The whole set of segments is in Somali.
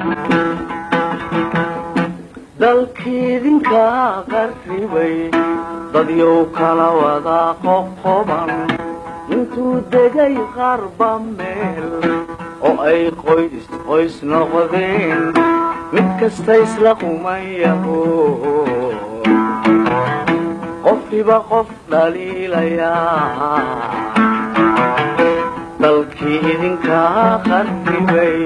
dalkiidinka qarribay dadyow kala wada qoqoban intuu degay qarba meel oo ay qoys qoys noqdeen mid kasta isla qumayaho qofkiba qof dhaliilayaa dalkii idinkaa qarribay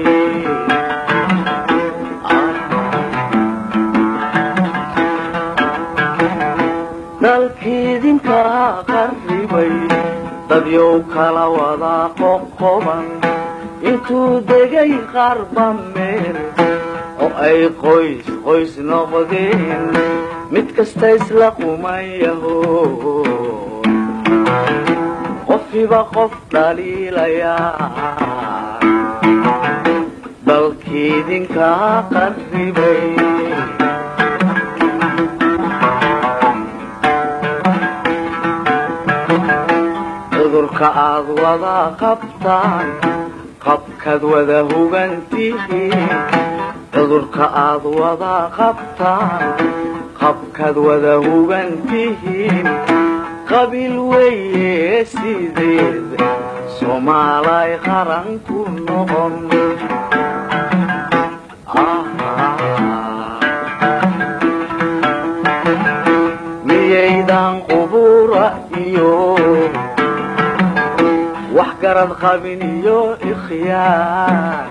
dalkiidinkaa qarribay dadyow kala wada qoqoban intuu degay qarba meel oo ay qoys qoys noqdeen mid kasta isla qumayaho qofkiba qof dhaliilayaa dalkiidinkaa qarribay cudurka aad wada qabtaan qabkaad wada hugantihiin cudurka aad wada qabtaan qabkaad wada hugantihiin qabiil weeye sideed soomaalay qaran ku noqon miyaydan qubura iyo wax garad qabin iyo ikhyaar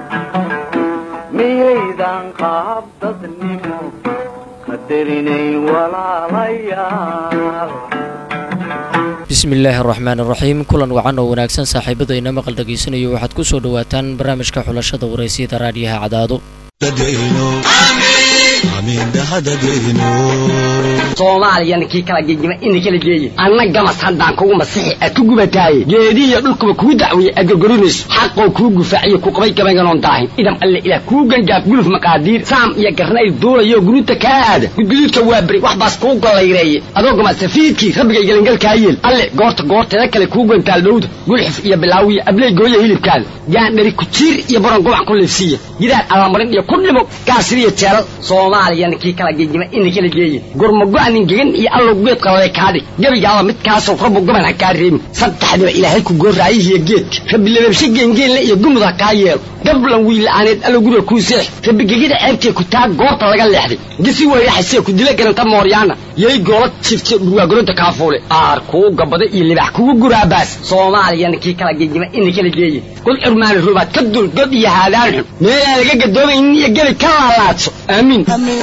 miyaydan qaab dadnimo qadarinayn walaalayaal bismi illaahi araxmaan iraxiim kulan wacan oo wanaagsan saaxiibadayna maqal dhegaysanayo waxaad ku soo dhowaataan barnaamijka xulashada waraysyada raadiyaha cadaado soomaaliyana kii kala gegima ina kala geeye anna gamas haddaan kugu masixi aad ku gubataaye geedihiyo dhulkuba kuu dacweeye aad gorgorinayso xaqoo kuu gufaaciyo ku qabay gabaynganoon daahin idam alle ilaah kuu gangaaf guluf maqaadiir saam iyo garnayl duulayo guruuta kaa aada gudguduudka waa beri wax baas kuu gollayreeye adoo gamasafiidkii rabbigay gelangalkaa yeel alle goorta goorteeda kale kuu gantaal dhowda gulxuf iyo bilaawiya abley gooya hilibkaada gaandhari kujiir iyo baron gobac ku liifsiiya gidaar allamarin iyo ku dhimo gaasiriyo jeelal soomaaliyana kii kala gegima ina kala geeye gurmago-anin gegan iyo allow geed qalale kaadhig gebigaaba midkaasow rabbu goban ha kaa reebin saddexdiba ilaahay ku goorraayihiyo geedka rabbi lababshe geengeenle iyo gumud ha kaa yeelo gablan wiilla'aaneed allow guriga kuu seex rabbi gegida ceebtee ku taa goorta laga leexday gisi weyraxasee ku dila garanta mooryaana yay goola jifte dhurwaagoronta kaafuule aar kuu gabada iyo libax kugu guraabaas soomaaliyana kii kala gegima ina kala geeye kul curmaani rubaad ka dul god iyo haadaan xun meelaan laga gadoomaynin iyo gebi ka laalaadso aamiin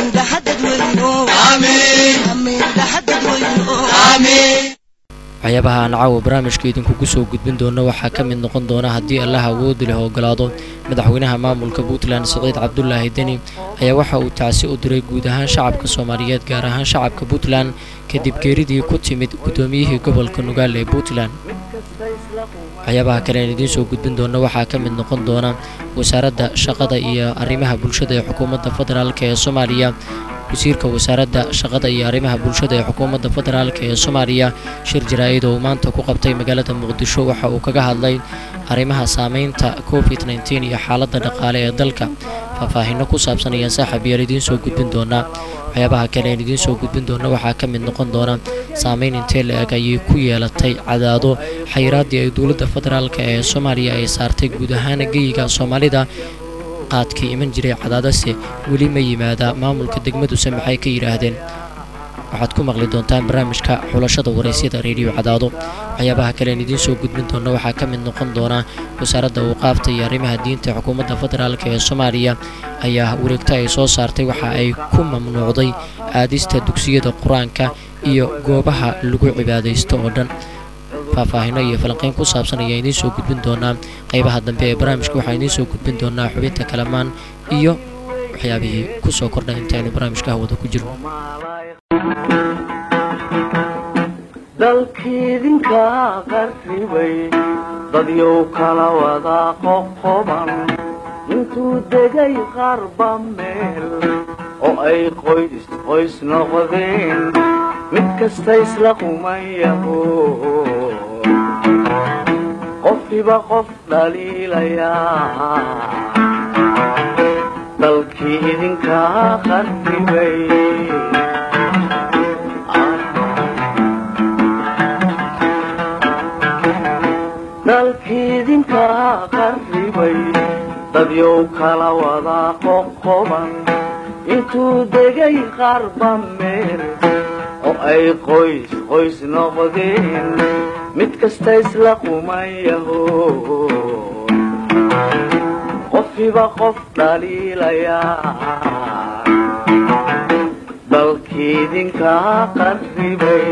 waxyaabaha aan caawa barnaamijka idinkugu soo gudbin doono waxaa ka mid noqon doona haddii allah awoodi leh ogolaado madaxweynaha maamulka puntland siciid cabdulaahi deni ayaa waxa uu tacsi u diray guud ahaan shacabka soomaaliyeed gaar ahaan shacabka puntland kadib geeridii ku timid guddoomiyihii gobolka nugaal ee puntland waxyaabaha kale aan idiin soo gudbin doono waxaa ka mid noqon doona wasaaradda shaqada iyo arrimaha bulshada ee xukuumadda federaalk ee soomaaliya wasiirka wasaaradda shaqada iyo arrimaha bulshada ee xukuumadda federaalk ee soomaaliya shir jaraa-id oo uu maanta ku qabtay magaalada muqdisho waxa uu kaga hadlay arrimaha saameynta covid nteen iyo xaaladda dhaqaale ee dalka faahfaahino ku saabsan ayaan saaxab yaal idiin soo gudbin doonaa waxyaabaha kale aan idiin soo gudbin doona waxaa ka mid noqon doona saameyn intee la-eg ayay ku yeelatay cadaado xayiraaddii ay dowladda federaalk ee soomaaliya ay saartay guud ahaan geyiga soomaalida qaadkii iman jiray cadaadase weli ma yimaada maamulka degmaduse maxay ka yidhaahdeen waxaad ku maqli doontaan barnaamijka xulashada waraysyada reediyo cadaado waxyaabaha kale aan idiin soo gudbin doona waxaa ka mid noqon doona wasaaradda awqaafta iyo arrimaha diinta xukuumadda federaalk ee soomaaliya ayaa wareegto ay soo saartay waxa ay ku mamnuucday aadista dugsiyada qur-aanka iyo goobaha lagu cibaadaysto oo dhan faahfaahino iyo falanqeyn ku saabsan ayaa idiin soo gudbin doonaa qaybaha dambe ee barnaamijka waxaa idiin soo gudbin doonaa xubinta kalamaan iyo waxyaabihii ku soo kordhay intaynu barnaamijka hawada ku jirno dalkiidinkaa qarribay dadyow kala wada qoqoban intuu degay qarba meel oo ay qoys qoys noqdeen mid kasta isla qumayaho qofkiba qof dhaliilayaa dalkii idinkaa qarribay dalkii idinkaa qarribay dadyow kala wadaa qoqoban intuu degay qarba meel oo ay qoys qoys noqdeen mid kasta isla quman yaho qofiba qof dhaliilayaa dalkii idinkaa qarribay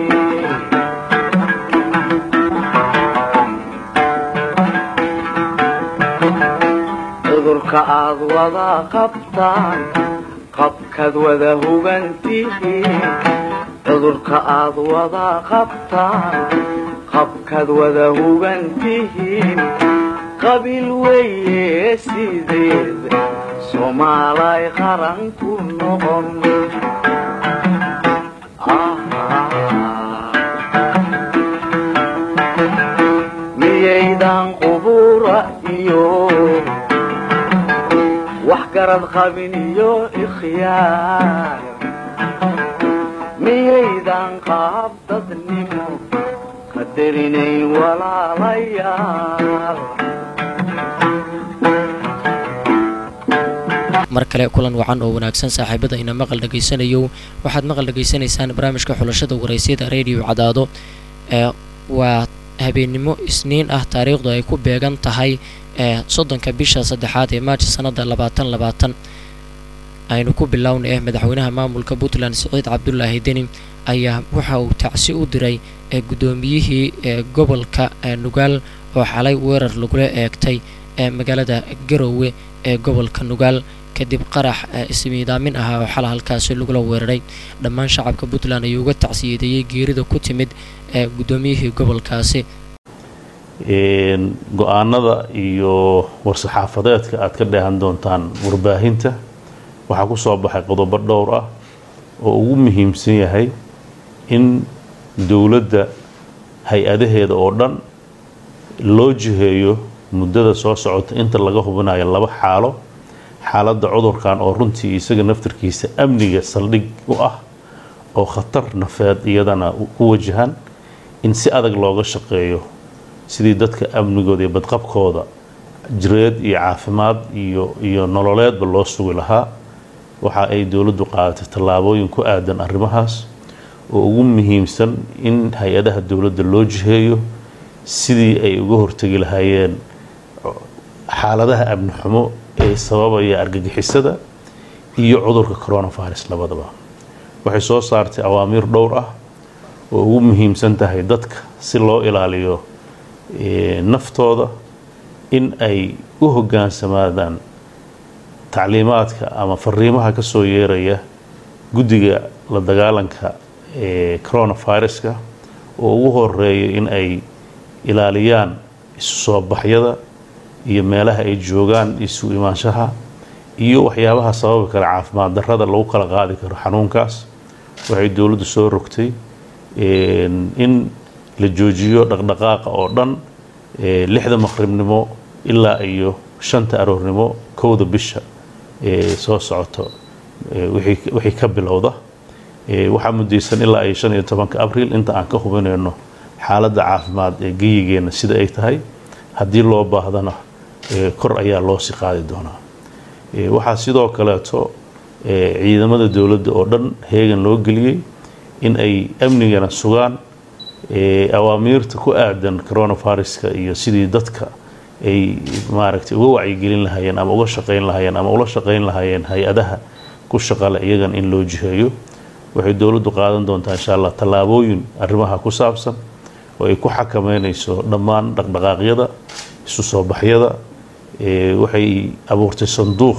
cudurka aad wada qabtaan qabkaad wada hugantihiin cudurka aad wada qabtaan qabkaad wada hugantihiin qabiil weeye sideed soomaalay qaran ku noqon miyaydan qubura iyo wax garad qabin iyo ikhyaar miyaydan qaab dadnimo qadarinayn walaalayaal mar kale kulan wacan oo wanaagsan saaxiibada ina maqal dhegaysanayo waxaad maqal dhegaysanaysaan barnaamijka xulashada waraysyada radio cadaado ee waa habeennimo isniin ah taariikhdu ay ku beegan tahay ee soddonka bisha saddexaad ee maaji sanada labaatan labaatan aynu ku bilownay eh madaxweynaha maamulka puntland siciid cabdulaahi deni ayaa waxa uu tacsi u diray ee guddoomiyihii ee gobolka nugaal oo xalay weerar lagula eegtay ee magaalada garowe ee gobolka nugaal kadib qarax ismiidaamin ahaa oo xala halkaasi lagula weeraray dhammaan shacabka puntland ayuu uga tacsiyadeeyey geerida ku timid ee guddoomiyihii gobolkaasi go-aanada iyo war-saxaafadeedka aad ka dheehan doontaan warbaahinta waxaa ku soo baxay qodobo dhowr ah oo ugu muhiimsan yahay in dowladda hay-adaheeda oo dhan loo jiheeyo muddada soo socota inta laga hubinayo laba xaalo xaaladda cudurkan oo runtii isaga naftarkiisa amniga saldhig u ah oo khatar nafeed iyadana ku wajahan in si adag looga shaqeeyo sidii dadka amnigooda iyo badqabkooda jireed iyo caafimaad iyo iyo nololeedba loo sugi lahaa waxa ay dowladdu qaadatay tallaabooyin ku aadan arrimahaas oo ugu muhiimsan in hay-adaha dowladda loo jiheeyo sidii ay uga hortegi lahaayeen xaaladaha amni xumo ee sababaya argagixisada iyo cudurka coronavirus labadaba waxay soo saartay awaamiir dhowr ah oo ugu muhiimsan tahay dadka si loo ilaaliyo naftooda in ay u hogaansamaadaan tacliimaadka ama fariimaha ka soo yeeraya guddiga la dagaalanka ee coronaviruska oo ugu horeeya in ay ilaaliyaan isu soo baxyada iyo meelaha ay joogaan isu imaanshaha iyo waxyaabaha sababi kara caafimaad darrada lagu kala qaadi karo xanuunkaas waxay dowladdu soo rogtay in la joojiyo dhaqdhaqaaqa oo dhan lixda maqribnimo ilaa iyo shanta aroornimo kowda bisha ee soo socoto wixii ka bilowda waxaa mudaysan ilaa iyo shan iyo tobanka abriil inta aan ka hubinayno xaaladda caafimaad ee geyigeenna sida ay tahay haddii loo baahdana kor ayaa loo sii qaadi doonaa waxaa sidoo kaleeto ciidamada dowladda oo dhan heegan loo geliyey in ay amnigana sugaan awaamiirta ku aadan coronaviruska iyo sidii dadka ay maaragtay uga wacyigelin lahaayeen ama uga shaqayn lahaayeen ama ula shaqayn lahaayeen hay-adaha ku shaqale iyagan in loo jiheeyo waxay dowladdu qaadan doontaa insha allah tallaabooyin arrimaha ku saabsan oo ay ku xakameynayso dhammaan dhaqdhaqaaqyada isu soo baxyada waxay abuurtay sanduuq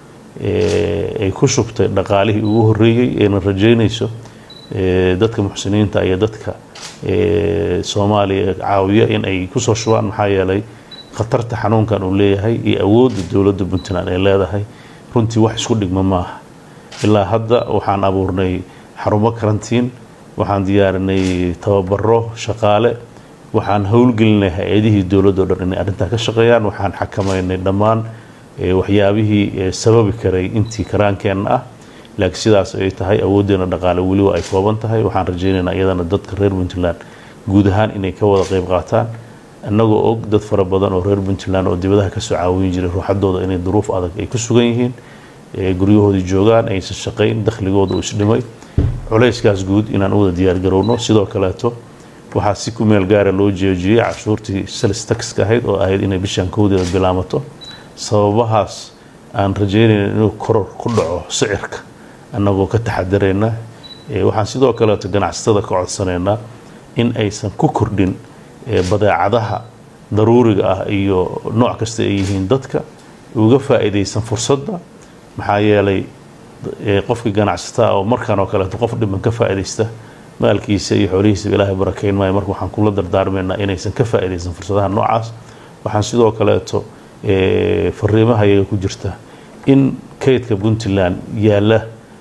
ay ku shubtay dhaqaalihii ugu horreeyey ayna rajeynayso dadka muxsiniinta iyo dadka soomaaliya caawiya in ay kusoo shubaan maxaa yeelay khatarta xanuunkan uu leeyahay iyo awoodda dowladda puntland ay leedahay runtii wax isku dhigma maaha ilaa hadda waxaan abuurnay xarumo karantiin waxaan diyaarinay tababaro shaqaale waxaan howlgelinay hay-adihii dowladda o dhan inay arrintaa ka shaqeeyaan waxaan xakameynay dhammaan waxyaabihii sababi karay intii karaankeenna ah laakiin sidaas ay tahay awooddeena dhaqaale weliba ay kooban tahay waxaan rajaynaynaa iyadana dadka reer puntland guud ahaan inay ka wada qayb qaataan annagoo og dad fara badan oo reer puntland oo dibadaha kasoo caawin jiray ruuxadooda inay duruuf adag ay ku sugan yihiin guryahoodii joogaan aysan shaqayn dakhligooda uu isdhimay culayskaas guud inaan u wada diyaargarowno sidoo kaleeto waxaa si ku meel gaara loo jeejiyey cashuurtii salis taxka ahayd oo ahayd inay bishaan kowdeeda bilaamato sababahaas aan rajaynayna inuu koror ku dhaco sicirka annagoo ka taxadarayna waxaan sidoo kaleeto ganacsatada ka codsanaynaa in aysan ku kordhin badeecadaha daruuriga ah iyo nooc kasta ay yihiin dadka uga faa'iidaysan fursadda maxaa yeelay qofkii ganacsataa oo markaan oo kaleeto qof dhiban ka faa'iidaysta maalkiisa iyo xoolihiisaba ilaahay barakeyn maayo marka waxaan kula dardaarmaynaa inaysan ka faa'iidaysan fursadaha noocaas waxaan sidoo kaleeto fariimaha iyaga ku jirta in kaydka puntland yaalla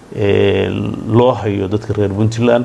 loo hayo dadka reer puntland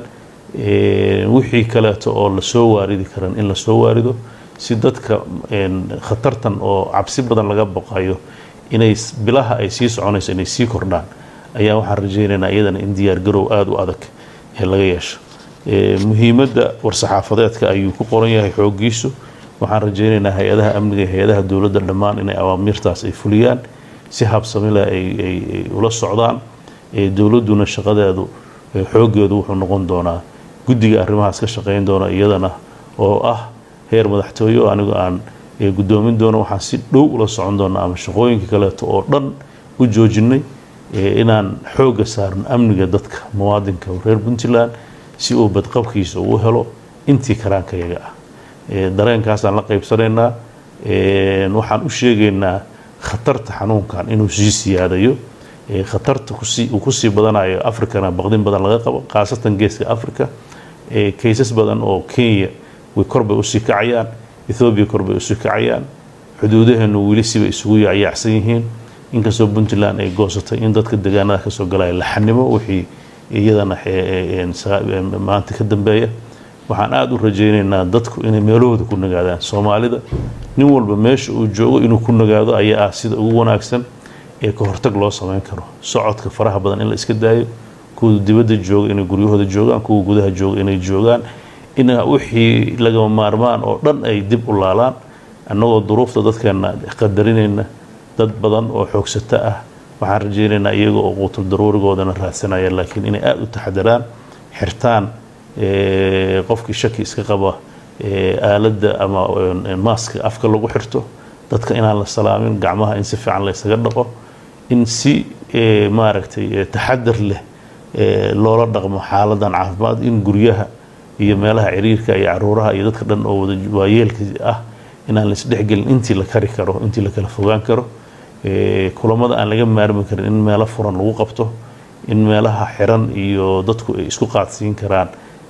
wixii kaleeto oo lasoo waaridi karan in lasoo waarido si dadka khatartan oo cabsi badan laga baqayo inay bilaha ay sii soconayso inay sii kordhaan ayaa waxaan rajaynaynaa iyadana in diyaargarow aada u adag laga yeesho muhiimadda war-saxaafadeedka ayuu ku qoran yahay xooggiisu waxaan rajaynaynaa hay-adaha amniga hay-adaha dowladda dhammaan inay awaamiirtaas ay fuliyaan si habsamileh ay ula socdaan dowladduna shaqadeedu xooggeedu wuxuu noqon doonaa guddiga arrimahaas ka shaqayn doona iyadana oo ah heer madaxtooye oo anigu aan guddoomin doono waxaan si dhow ula socon doona ama shaqooyinka kaleeto oo dhan u joojinay inaan xoogga saarno amniga dadka muwaadinka reer puntland si uu badqabkiisa uu helo intii karaankayaga ah dareenkaasaan la qaybsanaynaa waxaan u sheegaynaa khatarta xanuunkan inuu sii siyaadayo khatarta uu kusii badanayo africana baqdin badan laga qabo khaasatan geeska africa kaysas badan oo kenya way korbay usii kacayaan ethoobiya korbay usii kacayaan xuduudaheenu weli siba isugu yaacyaacsan yihiin inkastoo puntland ay goosatay in dadka deegaanada kasoo galaya laxanimo wixii iyadana maanta ka dambeeya waxaan aada u rajaynaynaa dadku inay meelahooda ku nagaadaan soomaalida nin walba meesha uu joogo inuu ku nagaado ayaa ah sida ugu wanaagsan ee ka hortag loo samayn karo socodka faraha badan in la iska daayo kuwa dibadda jooga inay guryahooda joogaan kuwa gudaha jooga inay joogaan in wixii lagama maarmaan oo dhan ay dib u laalaan annagoo duruufta dadkeena qadarinayna dad badan oo xoogsato ah waxaan rajaynaynaa iyaga oo quutul daruurigoodana raadsanaya laakiin inay aada u taxadaraan xirtaan qofkii shaki iska qaba aaladda ama maaska afka lagu xirto dadka inaan la salaamin gacmaha in si fiican la ysaga dhaqo in si maaragtay taxadar leh loola dhaqmo xaaladan caafimaad in guryaha iyo meelaha ciriirka iyo caruuraha iyo dadka dhan oo wada waayeelka ah inaan la isdhexgelin intii la kari karo intii la kala fogaan karo kulamada aan laga maarmi karin in meelo furan lagu qabto in meelaha xiran iyo dadku ay isku qaadsiin karaan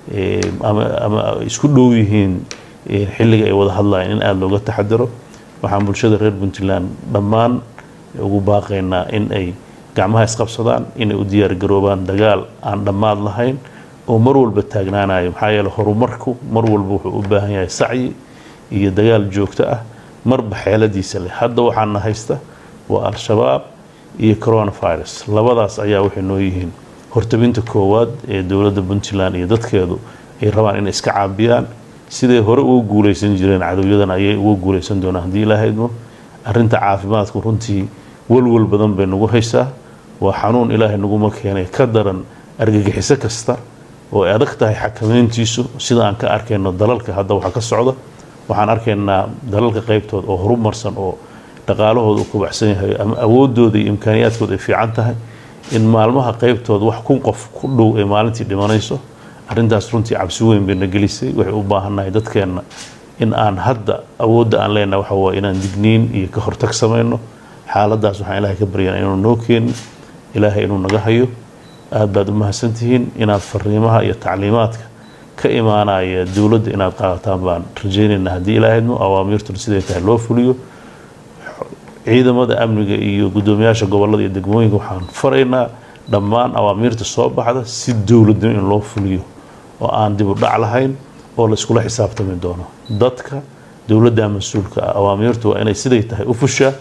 ama isku dhow yihiin xilliga ay wada hadlayaan in aada looga taxadaro waxaan bulshada reer puntland dhammaan ugu baaqaynaa in ay gacmaha isqabsadaan inay u diyaargaroobaan dagaal aan dhammaad lahayn oo mar walba taagnaanayo maxaa yeele horumarku mar walba wuxuu u baahan yahay sacyi iyo dagaal joogto ah marba xeeladiisa leh hadda waxaana haysta waa al-shabaab iyo coronavirus labadaas ayaa waxay noo yihiin hortabinta koowaad ee dowladda puntland iyo dadkeedu ay rabaan inay iska caabiyaan siday hore uga guuleysan jireen cadowyadan ayay uga guuleysan doonaan haddii ilaahaymo arrinta caafimaadku runtii walwal badan bay nagu haysaa waa xanuun ilaahay naguma keenay ka daran argagixiso kasta oo ay adag tahay xakamayntiisu sida aan ka arkayno dalalka hadda waxa ka socda waxaan arkaynaa dalalka qaybtood oo horumarsan oo dhaqaalahooda u kubacsan yahay ama awoodooda iyo imkaaniyaadkooda ay fiican tahay in maalmaha qaybtooda wax kun qof ku dhow ay maalintii dhimanayso arrintaas runtii cabsi weyn bayna gelisay waxay u baahannahay dadkeenna in aan hadda awoodda aan leenahay waxa waaye inaan digniin iyo ka hortag samayno xaaladaas waxaan ilaahay ka baryanaa inuu noo keenin ilaahay inuu naga hayo aad baad u mahadsantihiin inaad fariimaha iyo tacliimaadka ka imaanaya dowladda inaad qaadataan baan rajaynaynaa haddii ilaahayno awaamiirtuna siday tahay loo fuliyo ciidamada amniga iyo guddoomiyaasha gobollada iyo degmooyinka waxaan faraynaa dhammaan awaamiirta soo baxda si dowladnimo in loo fuliyo oo aan dib u dhac lahayn oo la iskula xisaabtami doono dadka dowladda mas-uulka ah awaamiirtu waa inay siday tahay u fushaa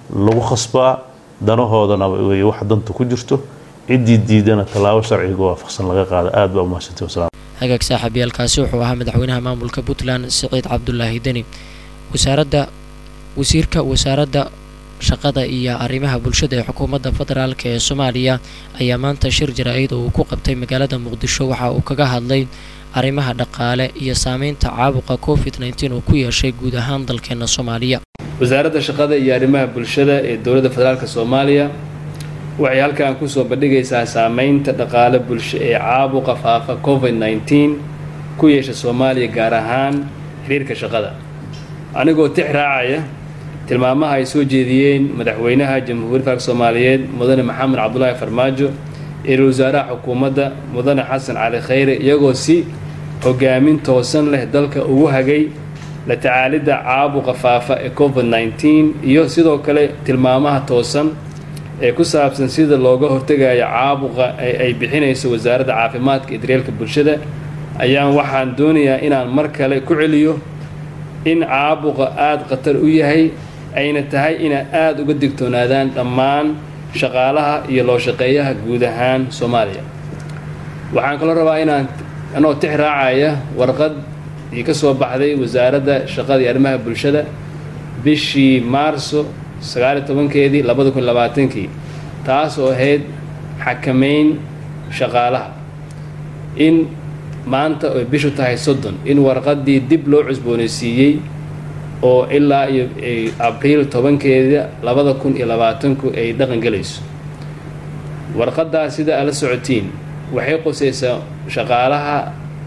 lagu khasbaa danahoodana wey wax danta ku jirto ciddii diidana tallaabo sharciga waafaqsan laga qaada aad baa umahadsantii wasalaam hagaag saaxiibayaalkaasi wuxuu ahaa madaxweynaha maamulka puntland siciid cabdulaahi deni wasaaradda wasiirka wasaaradda shaqada iyo arrimaha bulshada ee xukuumadda federaalk ee soomaaliya ayaa maanta shir jaraa'id oo uu ku qabtay magaalada muqdisho waxa uu kaga hadlay arrimaha dhaqaale iyo saameynta caabuqa covid nteen uu ku yeeshay guud ahaan dalkeena soomaaliya wasaaradda shaqada iyo arrimaha bulshada ee dowladda federaalk soomaaliya waxay halkan kusoo bandhigaysaa saameynta dhaqaale bulsho ee caabuqa faafa covid nteen ku yeesha soomaaliya gaar ahaan xiriirka shaqada anigoo tix raacaya tilmaamaha ay soo jeediyeen madaxweynaha jamhuuriyadda federaalk soomaaliyeed mudane maxamed cabdulaahi farmaajo iyo wasaaraha xukuumadda mudane xasan cali khayre iyagoo si hogaamin toosan leh dalka ugu hagay la tacaalidda caabuqa faafa ee covid nteen iyo sidoo kale tilmaamaha toosan ee ku saabsan sida looga hortegayo caabuqa ee ay bixinayso wasaaradda caafimaadka iyo daryeelka bulshada ayaan waxaan doonayaa inaan mar kale ku celiyo in caabuqa aada khatar u yahay ayna tahay inay aada uga digtoonaadaan dhammaan shaqaalaha iyo loo shaqeeyaha guud ahaan soomaaliya waxaan kaloo rabaa inaan anoo tix raacaya warqad ii ka soo baxday wasaaradda shaqada iyo arrimaha bulshada bishii maarso sagaaliyo tobankeedii labada kun labaatankii taas oo ahayd xakameyn shaqaalaha in maanta oy bishu tahay soddon in warqaddii dib loo cusboonaysiiyey oo ilaa iyo abriil tobankeeda labada kun iyo labaatanku ay dhaqan gelayso warqaddaas sida aad la socotiin waxay qusaysaa shaqaalaha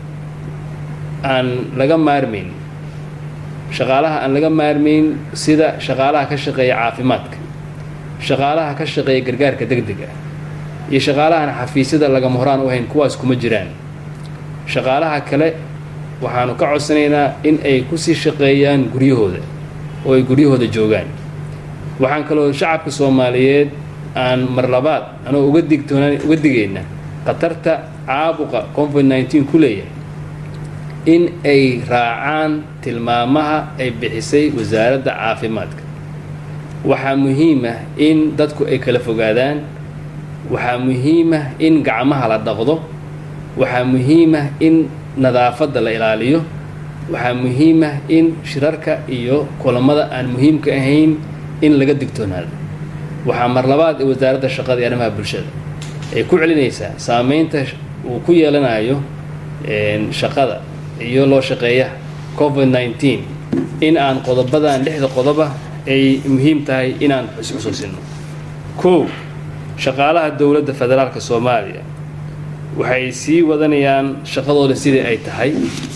aan laga maarmayn shaqaalaha aan laga maarmayn sida shaqaalaha ka shaqeeya caafimaadka shaqaalaha ka shaqeeya gargaarka deg dega iyo shaqaalahan xafiisyada lagama horaan u hayn kuwaas kuma jiraan shaqaalaha kale waxaanu ka codsanaynaa in ay kusii shaqeeyaan guryahooda oo ay guryahooda joogaan waxaan kaloo shacabka soomaaliyeed aan mar labaad anoo uga digtoonaan uga digayna khatarta caabuqa covid nteen ku leeyahay in ay raacaan tilmaamaha ay bixisay wasaaradda caafimaadka waxaa muhiim ah in dadku ay kala fogaadaan waxaa muhiim ah in gacmaha la dhaqdo waxaa muhiim ah in nadaafadda la ilaaliyo waxaa muhiim ah in shirarka iyo kulamada aan muhiimka ahayn in laga digtoonaado waxaa mar labaad ee wasaaradda shaqada iyo arrimaha bulshada ay ku celinaysaa saameynta uu ku yeelanayo shaqada iyo loo shaqeeyaha covid nteen in aan qodobadan lixda qodoba ay muhiim tahay inaan xusxusuusino kow shaqaalaha dowladda federaalka soomaaliya waxay sii wadanayaan shaqadooda sidii ay tahay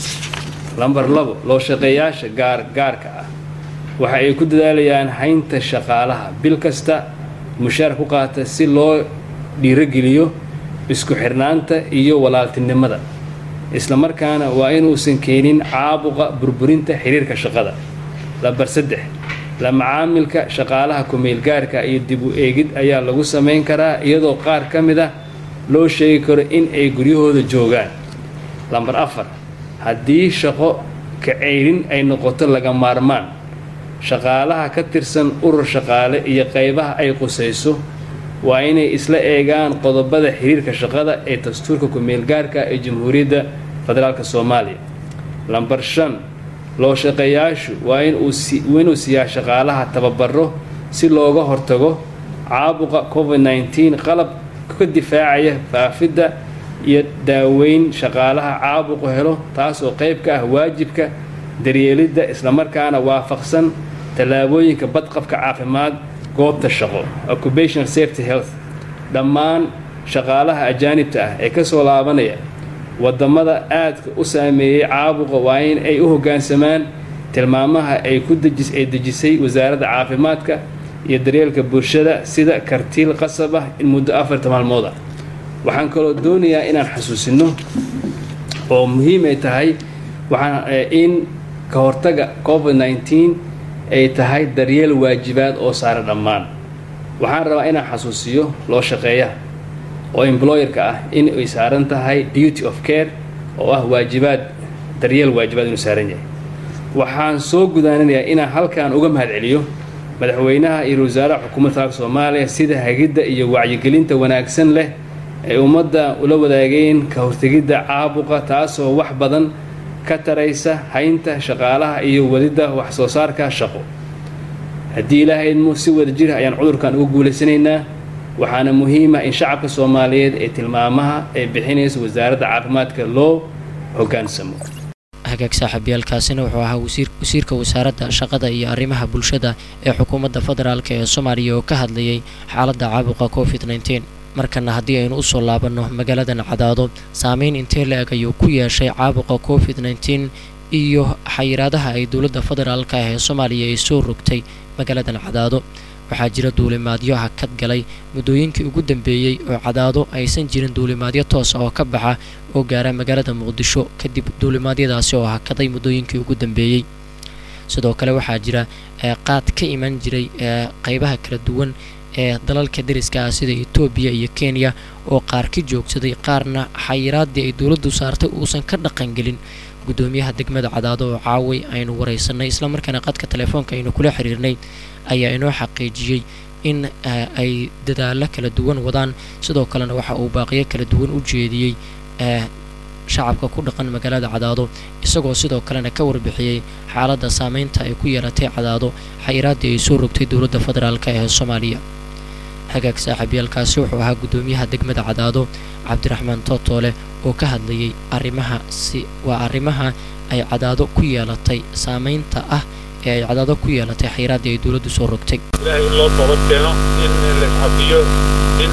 lamber labo loo shaqeeyaasha gaar gaarka ah waxa ay ku dadaalayaan haynta shaqaalaha bil kasta mushaar ku qaata si loo dhiirogeliyo isku xirnaanta iyo walaaltinimada isla markaana waa inuusan keenin caabuqa burburinta xiriirka shaqada lamber saddex la macaamilka shaqaalaha kumeelgaarka iyo dib u eegid ayaa lagu samayn karaa iyadoo qaar ka mid ah loo sheegi karo in ay guryahooda joogaan lamber afar haddii shaqo kaceyrin ay noqoto laga maarmaan shaqaalaha ka tirsan urur shaqaale iyo qaybaha ay qusayso waa inay isla eegaan qodobada xiriirka shaqada ee dastuurka ku-meelgaarka ee jamhuuriyadda federaalk soomaaliya lamber shan loo shaqeeyaashu waa inuu siiyaa shaqaalaha tababaro si looga hortago caabuqa covid nteen qalab ka difaacaya faafidda iyo daaweyn shaqaalaha caabuqu helo taasoo qayb ka ah waajibka daryeelidda islamarkaana waafaqsan tallaabooyinka badqabka caafimaad goobta shaqo occupational safety health dhammaan shaqaalaha ajaanibta ah ee kasoo laabanaya wadamada aadka u saameeyey caabuqa waa in ay u hoggaansamaan tilmaamaha ay ku dejis ay dejisay wasaaradda caafimaadka iyo daryeelka bulshada sida kartiil qasab ah in muddo afarta maalmood ah waxaan kaloo doonayaa inaan xasuusino oo muhiim ay tahay waxaan in ka hortaga covid nteen ay tahay daryeel waajibaad oo saara dhammaan waxaan rabaa inaan xasuusiyo loo shaqeeyaha oo employerka ah in ay saaran tahay duty of care oo ah waajibaad daryeel waajibaad inuu saaran yahay waxaan soo gudaaninayaa inaan halkan uga mahad celiyo madaxweynaha iyo wasaaraha xukuumadda federaalka soomaaliya sida hagidda iyo wacyigelinta wanaagsan leh ay ummadda ula wadaageen ka hortegidda caabuqa taasoo wax badan ka taraysa haynta shaqaalaha iyo wadidda wax soo saarka shaqo haddii ilaahay idmo si wada jir ayaan cudurkan uga guulaysanaynaa waxaana muhiima in shacabka soomaaliyeed ee tilmaamaha ay bixinaysa wasaaradda caafimaadka loo hoggaansamo hagaag saaxiibyaalkaasina wuxuu ahaa wasiirka wasaaradda shaqada iyo arrimaha bulshada ee xukuumadda federaalk ee soomaaliya oo ka hadlayay xaaladda caabuqa covid nteen markana haddii aynu usoo laabanno magaaladan cadaado saameyn intee la eg ayuu ku yeeshay caabuqa covid nteen iyo xayiraadaha ay dowladda federaalka ah ee soomaaliya ay soo rogtay magaaladan cadaado waxaa jira duulimaadyo hakad galay muddooyinkii ugu dambeeyey oo cadaado aysan jirin duulimaadyo toosa oo ka baxa oo gaara magaalada muqdisho kadib duulimaadyadaasi oo hakaday muddooyinkii ugu dambeeyey sidoo kale waxaa jira qaad ka iman jiray qeybaha kala duwan ee dalalka dariska ah sida etoobiya iyo kenya oo qaar ka joogsaday qaarna xayiraaddii ay dowladdu saartay uusan ka dhaqangelin guddoomiyaha degmada cadaado oo caaway aynu wareysanay islamarkaana qadka telefoonka aynu kula xiriirnay ayaa inoo xaqiijiyey in ay dadaalo kala duwan wadaan sidoo kalena waxa uu baaqiyo kala duwan u jeediyey shacabka ku dhaqan magaalada cadaado isagoo sidoo kalena ka warbixiyey xaaladda saameynta ay ku yeelatay cadaado xayiraaddii ay soo rogtay dowladda federaalk ee soomaaliya hagaag saaxiibyaalkaasi wuxuu ahaa guddoomiyaha degmada cadaado cabdiraxmaan tootoole oo ka hadlayay arrimaha si waa arrimaha ay cadaado ku yeelatay saameynta ah ee ay cadaado ku yeelatay xayiraaddii ay dowladdu soo rogtay ilaahay in loo toobad keeno in la isxafiyo in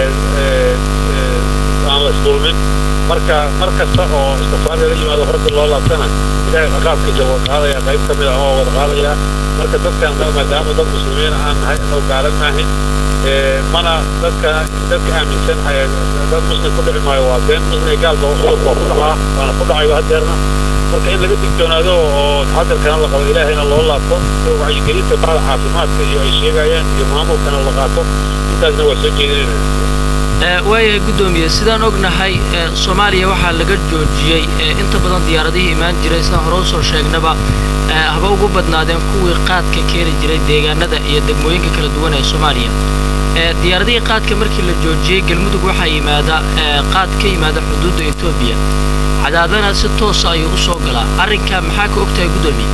aan la isdulmin marka mar kasta oo istifaar lala yimaado horta loo laabtana ilaahay ciqaabkiisa waa qaadaya qayb ka mid ah oo wada qaadaya marka dadkan maadaama dad muslimiin aan nahay anoo gaalan maahin mana dadka dadka aaminsan dad muslim ku dhici maayo waa been muslim gaalba cudurka waa ku dhacaa waana ku dhacayo hadeerna marka in laga digtoonaado oo taxadarkana la qabo ilaahayna loo laabto oo wacyigelinta bahda caafimaadka iyo ay sheegayaan iyo maamulkana la qaato intaasna waa soo jeedinayna waayahay guddoomiye sidaan ognahay soomaaliya waxaa laga joojiyey inta badan diyaaradihii imaan jiray sidaan hore usoo sheegnaba haba ugu badnaadeen kuwii qaadka keeni jiray deegaanada iyo degmooyinka kala duwan ee soomaaliya diyaaradihii qaadka markii la joojiyey galmudug waxaa yimaada qaad ka yimaada xuduudda etoobiya cadaadana si toosa ayuu u soo galaa arrinka maxaa ka ogtahay guddoomiye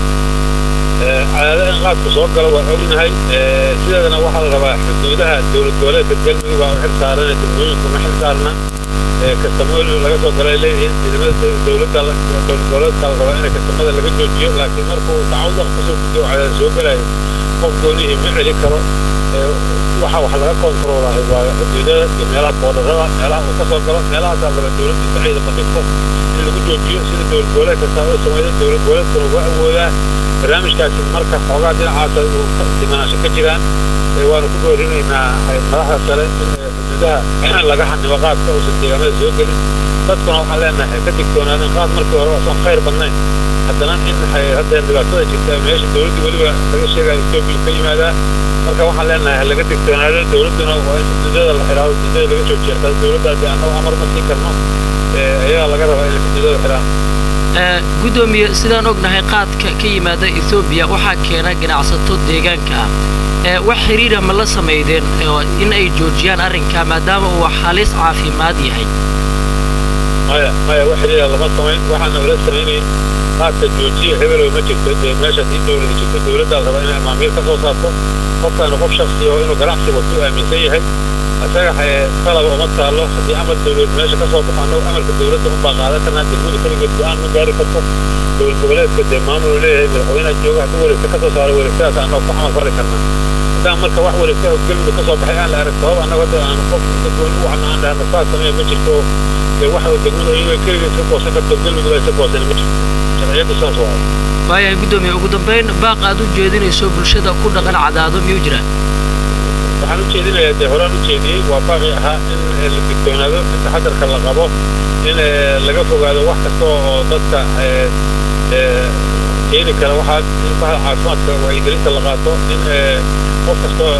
cadaada in qaadku soo galo waan ognahay sideedana waxaa la rabaa xuduudaha dowlad goboleedka galmudug baa u xil saaran degmooyinku ma xil saarna kastamool laga soo galay leeyihiin ciidamada dowladda dowlad goboleedka la rabaa in kastamada laga joojiyo laakiin markuu dacwada kasoo gudbiyo cadaada soo galayo qof goonihii ma celi karo waxa wax laga kontroolahay waa xuduudada iyo meelaha boodharada meelaha uu ka soo galo meelahaasaa raba dowladda saciida bandhigto in lagu joojiyo sida dowlad goboleed kastaa oo sameeya dowlad goboleedkuna uga awoodaa barnaamijkaasi marka xoogaa dhinacaasa uu dimanaansho ka jiraan waanu ku boorinaynaa madaxda sare in xuduudaha laga xanimo qaadka uusan deegaamada soo gelin dadkuna waxaan leenahay ka digtoonaadeen qaad markii hore waasan khayr badnayn haddana in haddeen dhibaatada jirta meesha dowladda weliba laga sheegaya etoobiya ka yimaadaa marka waxaan leenahay laga digtoonaado dowladduna waa in xuduudada la xidhaado xuduudada laga joojiya taas dowladdaasi annagu amar ma siin karno ayagaa laga rabaa in xuduudada xidhaan guddoomiye sidaan ognahay qaadka ka yimaada ethoobiya waxaa keena ganacsato deegaanka ah wax xiriira ma la samaydeen in ay joojiyaan arrinka maadaama uu halis caafimaad yahay maya maya wax xiriira lama samayn waxaana ula samaynayn qaadka joojiya hebelow ma jirto dee meeshaas ii dowlada jirto dowladdaa raba inay amaamiir ka soo saarto qofkaanu qof shaksi oo inuu ganacsi wato u aaminsan yahay isaga talaba uma taalo haddii amar dowlad meesha ka soo baxo annagu amarka dowladda unbaa qaadan karnaa degmada keligeed go-aan ma gaari karto dowlad goboleedka dee maamul leeyahay madaxweynaha jooga hadduu wareegta ka soo saaro wareegtadaas annagu ku camal fali karnaa haddaan marka wax wareegtaha galmudug ka soo baxay aan la arag sabab annagu hadda aan qof dadweyne u wacna aan dhahna saas sameeya ma jirto dee waxa degmada iyagoo keligeed ka goosan karto galmudug ay ka goosan ma jirto sharciyaddu saas waa waayahay guddoomiye ugu dambayn baaq aad u jeedinayso bulshada ku dhaqan cadaado miyuu jiraa waxaan u jeedinayaa dee horaan u jeediyey waa baaqi ahaa in la digtoonaado in taxadarka la qabo in laga fogaado wax kasta oo dadka keeni kara waxaa in bahda caafimaadka wacyigelinta la qaato in qof kastoo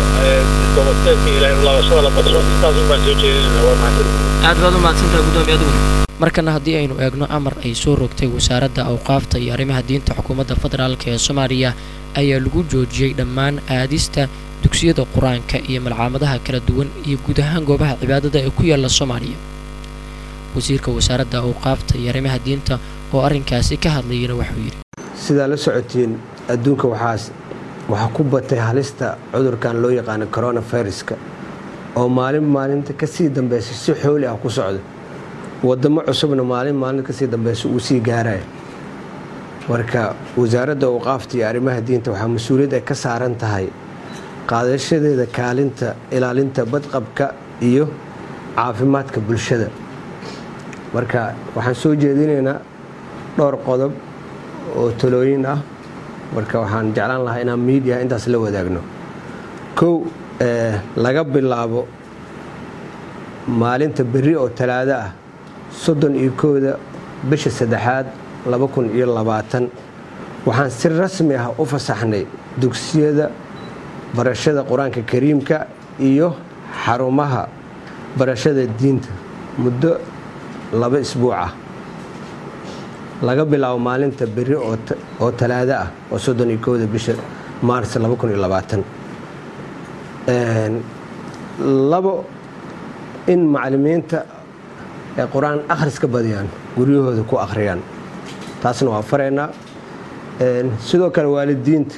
toobadkeedka ilaahay laabashada la badso intaas un baan soo jeedinayna waa mahadsan aad baad u mahadsantahay guddoomiye adiguna markana haddii aynu eegno amar ay soo rogtay wasaaradda awqaafta iyo arrimaha diinta xukuumadda federaalk ee soomaaliya ayaa lagu joojiyey dhammaan aadista dugsiyada qur-aanka iyo malcaamadaha kala duwan iyo guud ahaan goobaha cibaadada ee ku yaala soomaaliya wasiirka wasaaradda awqaafta iyo arrimaha diinta oo arrinkaasi ka hadlayana wuxuu yidhi sidaa la socotiin adduunka waxaas waxaa ku batay halista cudurkan loo yaqaano coronaviruska oo maalin maalinta kasii dambeysa si xooli ah ku socda wadamo cusubna maalin maalinta kasii dambeysa uu sii gaaraya marka wasaaradda awqaafta iyo arrimaha diinta waxaa mas-uuliyad ay ka saaran tahay qaadashadeeda kaalinta ilaalinta badqabka iyo caafimaadka bulshada marka waxaan soo jeedinaynaa dhowr qodob oo talooyin ah marka waxaan jeclaan lahaa inaan miidiya intaas la wadaagno kow laga bilaabo maalinta berri oo talaado ah soddon iyo kooda bisha saddexaad laba kun iyo labaatan waxaan si rasmi ah u fasaxnay dugsiyada barashada qur-aanka kariimka iyo xarumaha barashada diinta muddo laba isbuuc ah laga bilaabo maalinta berri oo talaado ah oo soddon iyo kooda bisha maars laba kun iyo labaatan labo in macalimiinta ay qur-aan akhriska badiyaan guryahooda ku akhriyaan taasna waa faraynaa sidoo kale waalidiinta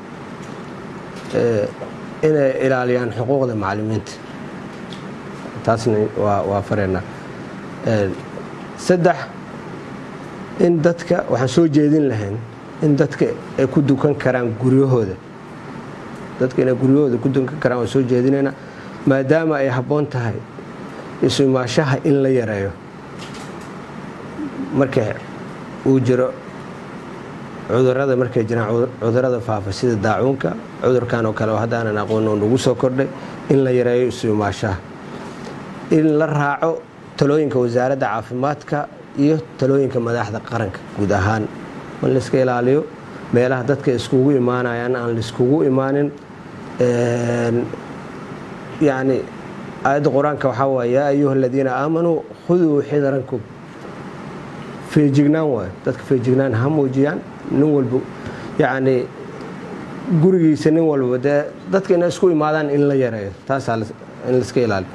inay ilaaliyaan xuquuqda macalimiinta taasna waa faraynaa saddex in dadka waxaan soo jeedin lahayn in dadka ay ku dukan karaan guryahooda dadka inay guryahooda ku dukan karaan waan soo jeedinaynaa maadaama ay habboon tahay isu-imaashaha in la yareeyo marka uu jiro cudurada markay jiraan cudurada faafa sida daacuunka cudurkan oo kale oo haddaanan aqoon oo nagu soo kordhay in la yareeyo isu-imaashaha in la raaco talooyinka wasaaradda caafimaadka iyo talooyinka madaxda qaranka guud ahaan in layska ilaaliyo meelaha dadka iskugu imaanayaan aan laiskugu imaanin yacni aayadda qur-aanka waxaa waay yaa ayuha aladiina aamanuu khuduu xidarankum feejignaan waay dadka feejignaan ha muujiyaan nin walba yacni gurigiisa nin walba dee dadka inay isku imaadaan in la yareeyo taasaa in laiska ilaaliyo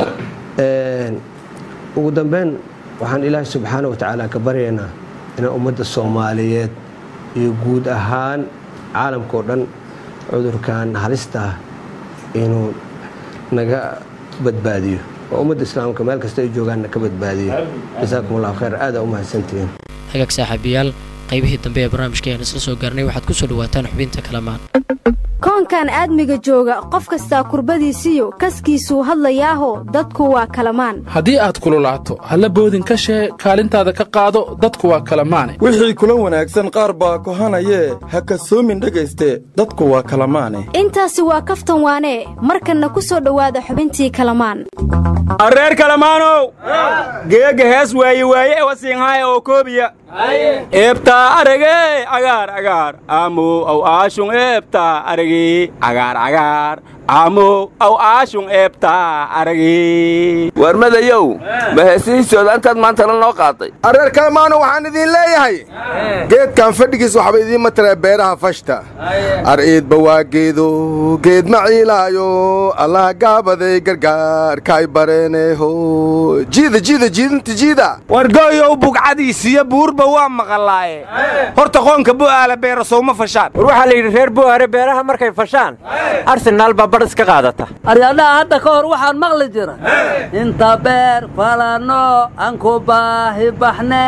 ugu dambeyn waxaan ilaahay subxaana wa tacaala ka baryaynaa inay ummadda soomaaliyeed iyo guud ahaan caalamka oo dhan cudurkan halistaa inuu naga badbaadiyo oo ummadda islaamka meel kasta ay joogaanna ka badbaadiyo jasaakum allahu khayr aada u mahadsantihiin hagaag saaxiibayaal qaybihii dambe ee barnaamijka ayaan isla soo gaarnay waxaad ku soo dhawaataan xubinta kalamaan koonkan aadmiga jooga qof kastaa kurbadiisiyo kaskiisuu hadlayaaho dadku waa kalamaan haddii aad kululaato halla boodin ka shee kaalintaada ka qaado dadku waa kalamaane wixii kula wanaagsan qaar baa kohanayee ha kasoomin dhegayste dadku waa kalamaane intaasi waa kaftan waanee markanna ku soo dhowaada xubintii kalamaan reer kalamaanow geega hees waaye waaye ewasiinhaaya oo koobiya eebtaa aragee agaar agaar aamow aw aashun eebtaa aragii agaar agaar aamow aw aashun eebtaa aragii warmadayow ma heesihiisooda intaad maantana noo qaaday areer kalamaano waxaan idiin leeyahay geedkan fadhigiis waxba idiin matalaa beeraha fashta ar'iidba waa geedo geed ma ciilaayo allah gaabaday gargaarkaay bareeneho jiida jiida jiidinta jiida wargooyow bugcadiisiyo buurba waa maqalaaye horta qoonka bu'aala beera sowma fashaan war waxaa la yidhi reer bu'aare beeraha markay fashaan arsenaal baa badh iska qaadata aryadhaha hadda ka hor waxaan maqli jira inta beer falanno aan ku baahi baxne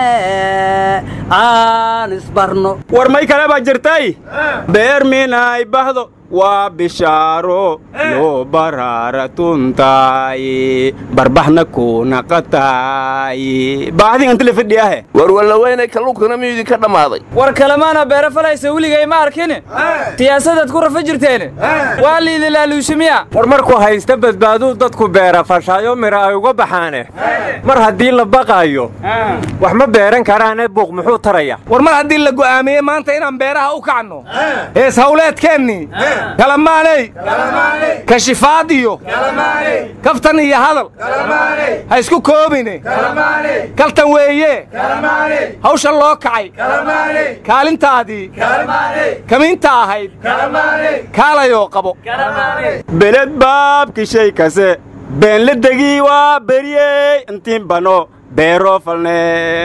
aan isbarno war may kale baa jirtay beer minay bahdo waa bishaaro loo baraara tuntaaye barbaxna kunaqataaye baahdigan tile fadhiyahe war wallaweynay kalluunkana miyuu idinka dhammaaday war kalemaana beera falaysa weligay ma arkine siyaasadaad ku rafa jirteene waa liidilaaluushimiya war markuu haysta badbaaduu dadku beera fashaayo mira ay uga baxaane mar haddii la baqaayo wax ma beeran karaane buuq muxuu taraya war mar haddii la go'aamiyey maanta inaan beeraha u kacno hees hawleedkeennii kalamaaney kashifaad iyo kaftan iyo hadal ha isku koobine kaltan weeye hawsha loo kacay kaalintaadii kamiinta ahayd kaalayoo qabo beled baabki shay kase been la degii waa beriyey intiin bano beeroo falne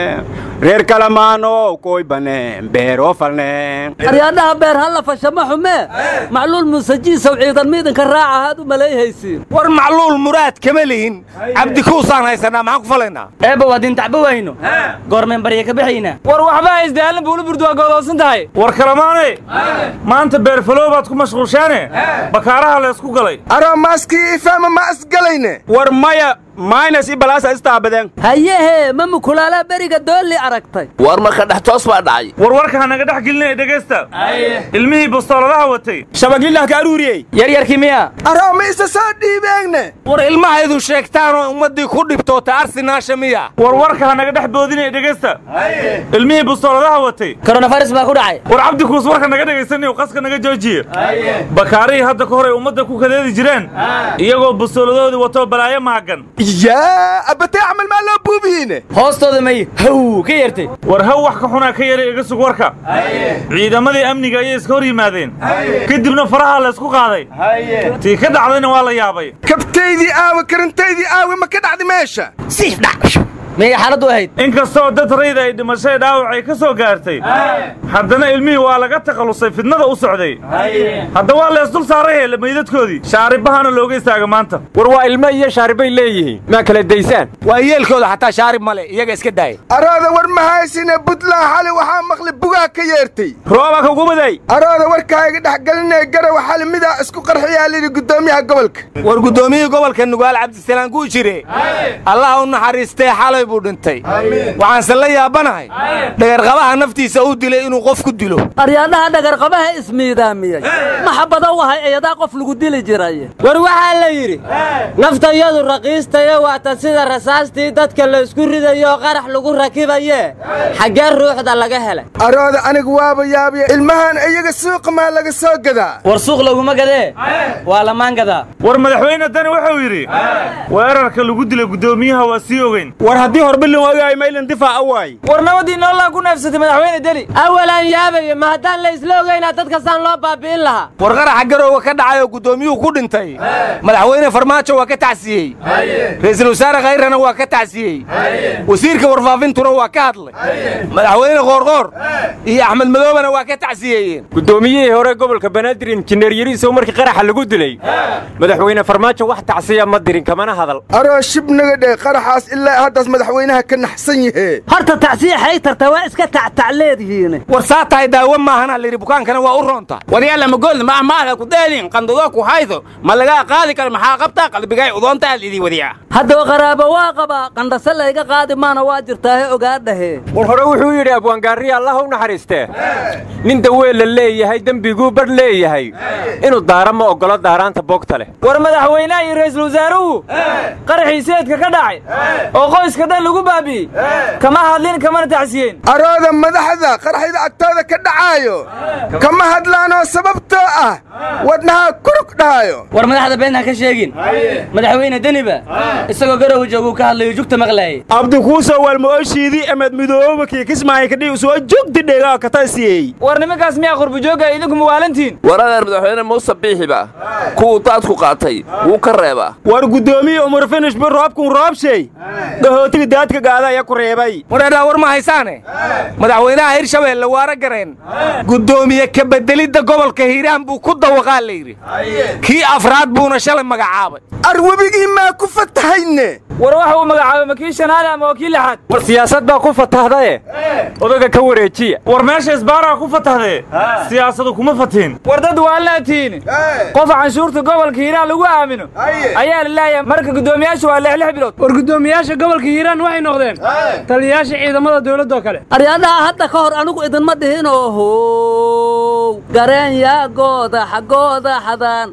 reer kalamaano koy bane beeroo falne aryaadhaha beer halla fashama xumee macluul muusajiisow ciidan miidanka raaca haad u malayhaysiin war macluul muraad kama lihin cabdikuusaan haysanaa maxaan ku falaynaa eebba waa dintacba wayno goormeen barya ka baxayna war waxba isdaalin buula burdu waa goodoosan tahay war kalamaane maanta beerfalow baad ku mashquulshaane bakaaraha laysku galay aromaaskii ifama ma asgalayne war maya maynas i balaasa istaabadeen hayehe ma mukulaala beriga doolli aragtay war marka dhex toos baa dhacay war warka hanaga dhex gelinaya dhegaysta ilmihii bastooladaha watay shabagillah ka aruuriyey yaryarkii miya arooma isa soo dhiibeegne war ilmahaydu sheegtaanoo ummaddii ku dhibtoota arsinaasha miya war warka hanaga dhex boodinaya dhegaysta ilmihii bastooladaha watay koronafaris baa ku dhacay war cabdikuus warka naga dhegaysanay qaska naga joojiye bakaarihii hadda ka hor ay ummadda ku kadeedi jireen iyagoo bastooladoodii watoo balaayo maagan yaa abbatay camal maa loo buubiyiine hoostooda may haw ka yeertay war haw wax ka xunaa ka yaray iga sug warka ciidamadii amniga ayay iska hor yimaadeen kadibna faraha laysku qaaday tii ka dhacdayna waa la yaabay kabtaydii aawe karantaydii aawe ma ka dhacdi meesha siif dhac miyay xaaladdu ahayd inkastoo dad rayda ay dhimashay dhaawacay ka soo gaartay haddana ilmihii waa laga takhallusay fidnada u socday hadda waa leesdul saaray hele meydadkoodii shaaribahana looga istaaga maanta war waa ilmo iyo shaaribay leeyihiin maa kala daysaan waa yeelkooda xataa shaarib male iyaga iska daaya arooda war ma haysine buntland xali waxaa maqli bugaa ka yeertay rooba ka gubaday arooda warkaaga dhexgelinaya garawa xali midaa isku qarxiyaa lidhi guddoomiyaha gobolka war guddoomiyihii gobolka nugaal cabdisalaan kuu jire allaha u naxariistee xalay buu dhintay waxaanse la yaabanahay dhagarqabaha naftiisa uu dilay inuu qof ku dilo aryaadhaha dhagarqabaha ismiidaamiyey maxabada u ahay eeyadaa qof lagu dili jiray war waxaa la yidhi naftayadu raqiistayo waata sida rasaastii dadka laysku ridayo qarax lagu rakibaye xaggee ruuxda laga helay arooda anigu waaba yaabiya ilmahan iyaga suuqa maa laga soo gadaa war suuq laguma gadee waa lamaan gadaa war madaxweyne dani wuxuu yidhi weerarka lagu dilay guddoomiyaha waa sii ogeyn war haddii horbilin waayahay maylan difaaca waay war nabadii noollaan ku neefsatay madaxweyne deli awalaan yaabaya ma haddaan la isla ogaynaa dadkasaan loo baabi'in lahaa war qaraxa garowga ka dhacay oo guddoomiyuhu ku dhintay madaxweyne farmaajo waa ka tacsiyey ra'iisul wasaare khayrana waa ka tacsiyey wasiirka warfaafintuna waa ka hadlay madaxweyne qoorqoor iyo axmed madoobana waa ka tacsiyeeyeen guddoomiyihii hore gobolka banaadir injineer yariisow markii qaraxa lagu dilay madaxweyne farmaajo wax tacsiya ma dirin kamana hadal aroo shib naga dheh qaraxaas ilaa haddaas madaxweynaha ka naxsan yahe horta tacsiya xaytarta waa iska tactac leedihiin war saa tahay daawo maahana layidhi bukaankana waa u roonta waryaala magoolna ma amaada ku deelin qandadoo ku haydo ma lagaa qaadi karo maxaa qabtaa qalbigay udoonta aad idii wadiya haddaba qaraabo waa qabaa qandhase layga qaadi maana waa jirtaahe ogaadhahe war hore wuxuu yidhi abwaangaariya allah u naxariistee nin daweel la leeyahay dembiguu badh leeyahay inuu daara ma oggolo daaraanta boogta leh war madaxweynaha iyo ra'iisul wasaaruhu qaraxii seedka ka dhacay oo qoyska dhan lagu baabi'ey kama hadlin kamana tacsiyeen arooda madaxda qaraxyada agtooda ka dhacaayo kama hadlaanoo sababtoo ah wadnahaa kurug dhahaayo war madaxda been ha ka sheegin madaxweyne deniba isagoo garowa jooguu ka hadlayo jugta maqlaayay abdikuuso walmooshiidii emed midooba kii kismaaya kadhii soo jogti dhegaa katasiyey war nimankaas miyaa qurbujooga idinku muwaalantiin war adeer madaxweyne muuse biixiba kuwuu daadku qaatay wuu ka reebaa war guddoomiye umar finishba roobkun roobshay dhahootiga daadka gaada ayaa ku reebay wareedhaa war ma haysaane madaxweynaha hirshabeelle waara gareen guddoomiye ka bedelidda gobolka hiiraan buu ku dawaqaa layidhi kii afraad buuna shalay magacaabay arwebigii maa ku fatahayne war waxa uu magacaabay ma kii shanaale ama waa kii lixaad war siyaasad baa ku fatahdae odaga ka wareejiya war meesha isbaaraa ku fatahdee siyaasadu kuma fatiin war dad waa laatiin qof canshuurta gobolka hiiraan lagu aamino ayaa la leeyahay marka guddoomiyaasha waa lix lix bilood war guddoomiyaasha gobolka hiiraan waxay noqdeen taliyayaasha ciidamada dowladoo kale aryaadhaha hadda ka hor anigu idinma dhihin oo how gareen yaa gooda xaggooda xadaan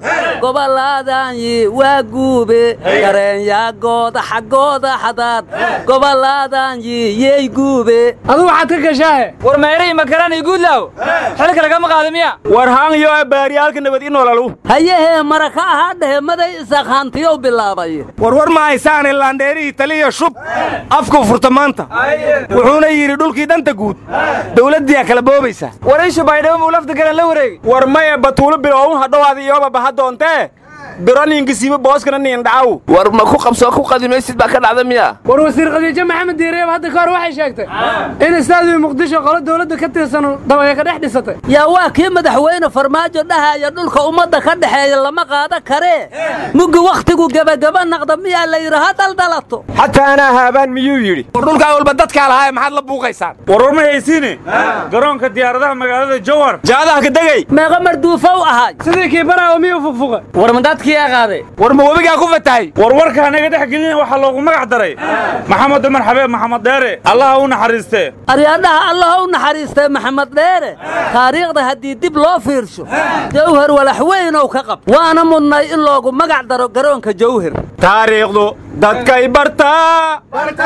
gobolladaayi waa guube gareenyaagooda xaggooda xadaad gobolladaayi yey guube aduu waxaad ka gashaahe war meere iyo makaraan iyo guudlaaw xilka lagama qaada miya war haan iyo baariyaalka nabad i noolalu hayahee mara ka ahaa dhehe maday isaqhaantiyow bilaabay warwar ma haysaane laandheerihii taliya shub afkuu furta maanta wuxuuna yidhi dhulkii danta guud dawladdiyaa kala boobaysa war ishu baydhabo muu lafta garan la wareegi war maya batuulo biloowun hadhowaada iyooba baha doontee bironinkasiiba booskana niindhacaw war ma ku qabsoo ku qadimaysid baa ka dhacda miya war wasiir khadiijo maxamed diireeb hadda ka hor waxay sheegtay in istaadiyo muqdisho qolo dawladda ka tirsan dabaya ka dhex dhisatay yaa waa kii madaxweyne farmaajo dhahaya dhulka ummadda ka dhexeeya lama qaada karee muggi wakhtigu gebagaba naqda miyaa la yidhi ha daldalato xataa anaa haabaan miyuu yidhi war dhulkaa walba dadkaa lahaa maxaad la buuqaysaan warwar ma haysiine garoonka diyaaradaha magaalada jowhar jaadaha ka degay meeqa marduufow ahay sidii kii baraawo miyuu fufuqa war ma dadkii aa qaaday war ma webigaa ku fatahay warwarka anaga dhex gelin waxaa loogu magac daray maxamed dumar xabeeb maxamed dheere allaha u naxariistee aryaadhaha allaha u naxariistay maxamed dheere taariikhda haddii dib loo fiirsho jawhar walax weynow ka qab waana mudnay in loogu magac daro garoonka jawhar taariikhdu dadkay bartaa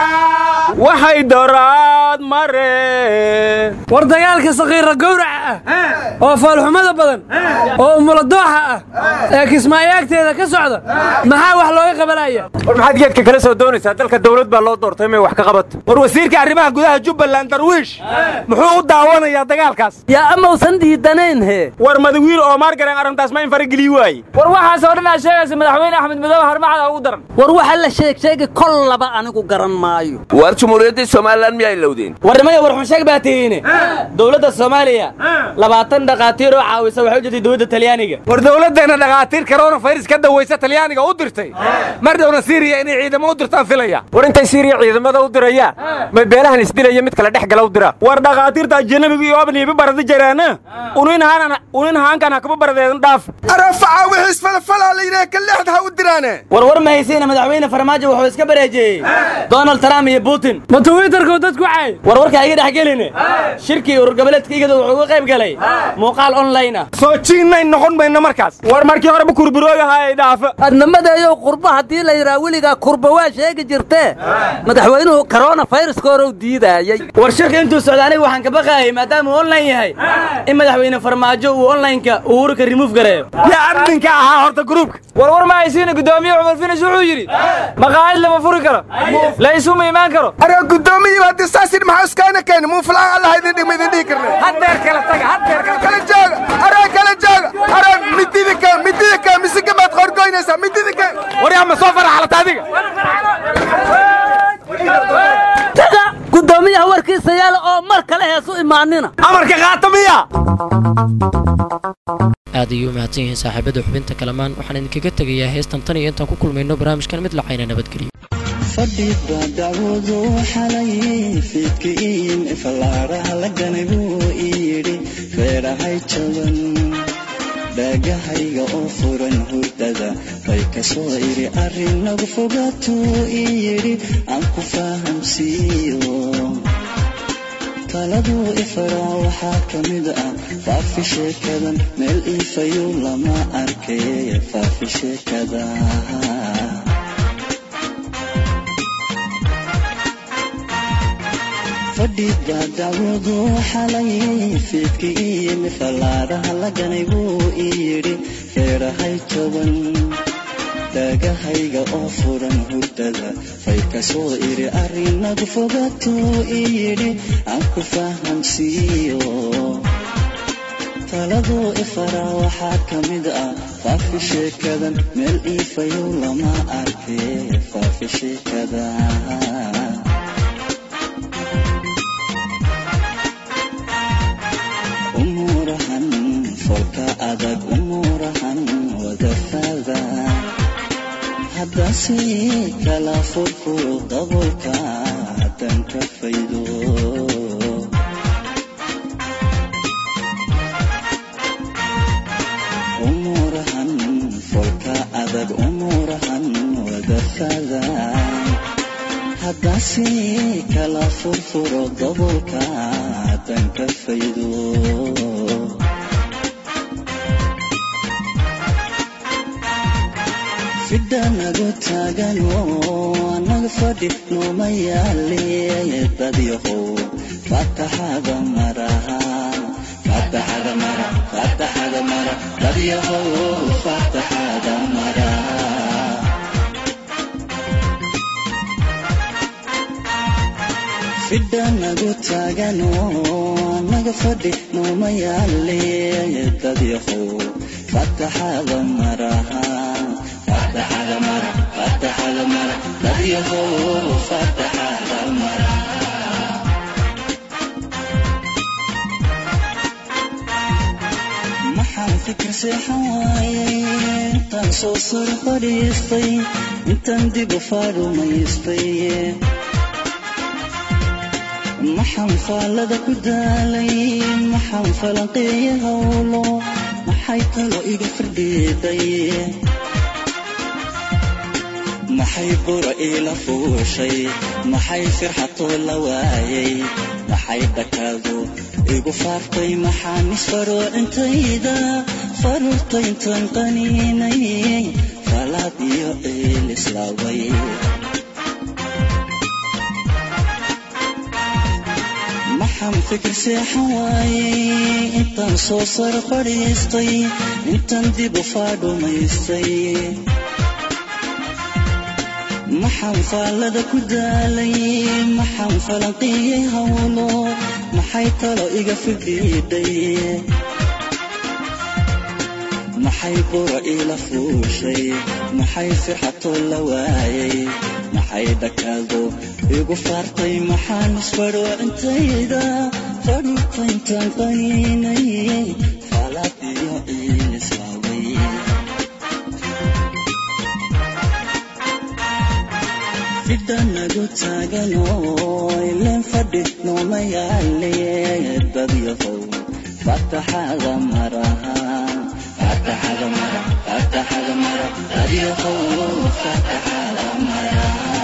waxay doraad mareen war dagaalka sakiira gowraca ah oo foolxumada badan oo umuladooxa ah ee kismaayaagteeda ka socda maxaa wax looga qabanaya war maxaad geedka kala soo doonaysaa dalka dawlad baa loo doortay may wax ka qabato war wasiirka arrimaha gudaha jubbaland darwiish muxuu u daawanayaa dagaalkaas yaa amausan diidanayn hee war madawiil oo maargareen arrintaas ma in farageliyi waaye war waxaas oo dhan aad sheegaysa madaxweyne axmed madoobe harmacada ugu daran war waxa la sheeg sheegi kol laba anigu garan maayo war jumhuuriyaddii somalilan miyay lowdeen warnimaya war xunsheeg baa tihiine dowladda soomaaliya labaatan dhakhaatiir oo caawisa waxay u jirtay dowladda talyaaniga war dawladdeenna dhakhaatiir koronafayras ka dawaysa talyaaniga u dirtay mar dhowna siiriya inay ciidamo u dirtaan filaya war intay siiriya ciidamada u dirayaan may beelahan isdilaya mid kale dhex gala u dira war dhakhaatiirta ajanabiga iyo abniiba barada jaraana unin haankan hakaba baradeedan dhaaf arafaca wixiis falfalaa la yidhaha ka leexda ha u diraane war war ma haysiina madaxweyne farmaajo wuxuu iska bareejeeyey donald trump iyo putin ma twitterku dadku caay war warkaa iga dhex geline shirkii urur goboleedka igada wuxuu uga qayb galay muuqaal online ah soo jiinnayn noqon mayno markaas war markii horeba kurburoogahaa ay dhaafa adnamadeeyow qurba haddii la yidhaha weligaa kurba waa sheegi jirtee madaxweynuhu korona fayraska hore u diidaayey war shirka intuu socda aniga waxaan ka baqaayay maadaama uu online yahay in madaxweyne farmaajo uu onlineka uhurka remove gareeyo yaa adminka ahaa horta gruubka war war ma haysiina guddoomiye cumar finis wuxuu yidhi maqaayad lama furi karo la isuma imaan karo aree guddoomiyiba haddii saas yidhi maxaa iskaana keeni muufulaan allah idin dhigma idin dhihi karne haddeer kala taga haddeer kala kala jooga aree kala jooga aree midida ka midida ka misiga baad qorgoynaysaa midida ka war yaa ma soo faraxalata adiga taga guddoomiyaha warkiisa yaala oo mar kale heesu imaanina amarka qaata miya aad ayuu u mahadsan yihiin saaxiibada xubinta kalamaan waxaan idinkaga tegayaa heestan tan iyo intaan ku kulmayno barnaamijkan mid lacayna nabadgelyo fadhiba dacwadu xalay fiidkiin fallaaraha la ganay buu iyidhi feedhahay jaban dhaagahayga oo furan hurdada bay ka soo idhi arrin nagu fogaatuu iyidhi aan ku fahamsiiyo taladuu ifaraa waxaa ka mid ah faafi sheekadan meel iifayuu lama arkay faafi sheekada fadhiba dacwadu xalay fiidkiin fallaaraha la ganay buu iyidhi feedhahay jaban dhaagahayga oo furan hurdada fay ka soo idhi arrinagu fogaatuu iyidhi aan ku fahamsiiyo taladuu ifaraa waxaa ka mid ah faafi sheekadan meel iifayow lama arkay faafi sheekada umuurahan folka adag umuurahan wadafada haddase kala furfuro dabolka haddan ka faydo umuurahan folka adag umuurahan wadafada haddase kala furfuro dabolka haddan ka faydo fidhanagu taagan oo anaga fadhi numa yaale dadyahow fataxada maraha fataxada mara fataxada mara dadyahow fataxada mara fidhanagu taagan oo anaga fadhi numa yaale dadyahow fataxada maraha fataxada mara fataxada mara dadyahow fataxada mara maxaan fikir seexan waayay intaan soo sar fadhiistay intaan dib u faarumaystay maxaan faallada ku daalay maxaan falanqeeya howlo maxay talo iga firdhiiday maxay bura iila fuushay maxay firxatoo la waayay maxay dhakaadu igu faaftay maxaan isfaroocintayda faruurtayntan qaniinay falaad iyo ciil islaaway maxaan fikir seexan waayay intaan soo sar fadhiistay intaan dib u faadhumaystay maxaan faallada ku daalay maxaan falanqiyey howlo maxay talo iga fidhiidhay maxay bura iila fuushay maxay firxatoo la waayay maxay dhakaado igu faartay maxaan isfadhoocintayda fadhuurtayntaan qaniinay faalaad iyo ciil islaaway fidhanagu taagan oo ileen fadhi nooma yaale dadyahow fataxada maraha fataxada mara fataxada mara dadyahow fataxada mara